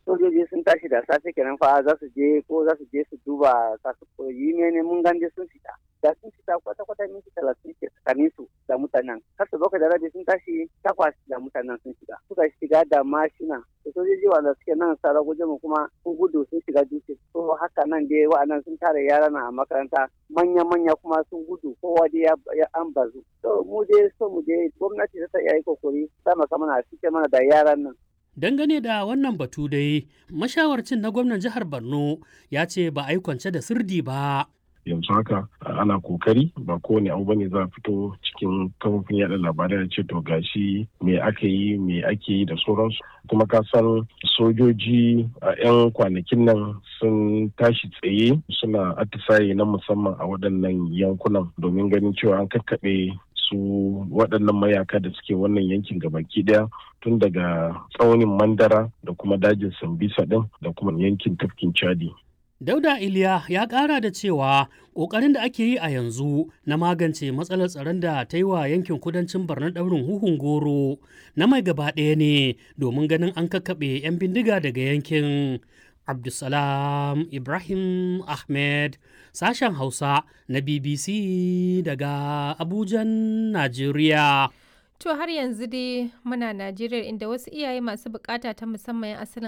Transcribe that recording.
sojoji sun tashi da safe kenan fa za su je ko za su je su duba kasu yi ne mun ganje sun fita da sun fita kwata kwata minti talatin ke tsakanin su da mutanen har su bakwai da rabi sun tashi takwas da mutanen sun shiga suka shiga da mashina da sojoji wanda suke nan sara guje mu kuma sun gudu sun shiga dutse to haka nan dai wa'annan sun tare yara na a makaranta manya manya kuma sun gudu kowa dai ya an bazu to mu dai so mu dai gwamnati ta iya yi kokari sama mana a cike mana da yaran nan Dangane da wannan batu dai, mashawarcin na gwamnan jihar Borno ya ce ba a yi kwance da sirdi ba. yanzu haka ana kokari ba kowane abu bane za a fito cikin kafofin yada labarai da ce to gashi me aka yi me ake yi da sauransu kuma ka san sojoji a 'yan kwanakin nan sun tashi tsaye suna atisaye na musamman a waɗannan yankunan domin ganin cewa an kakkaɓe su waɗannan mayaka da suke wannan yankin gabaki ɗaya tun daga tsaunin mandara da kuma dajin sambisa ɗin da kuma yankin tafkin chadi Dauda Iliya ya ƙara da cewa ƙoƙarin da ake yi a yanzu na magance matsalar tsaron da ta yi wa yankin kudancin Borno ɗaurin huhun goro na mai gaba ɗaya ne domin ganin an kakkaɓe 'yan bindiga daga yankin. Abdulsalam Ibrahim Ahmed sashen Hausa na BBC daga Abujan, Najeriya. To har yanzu dai muna Najeriya inda wasu iyaye masu bukata ta musamman 'yan asalin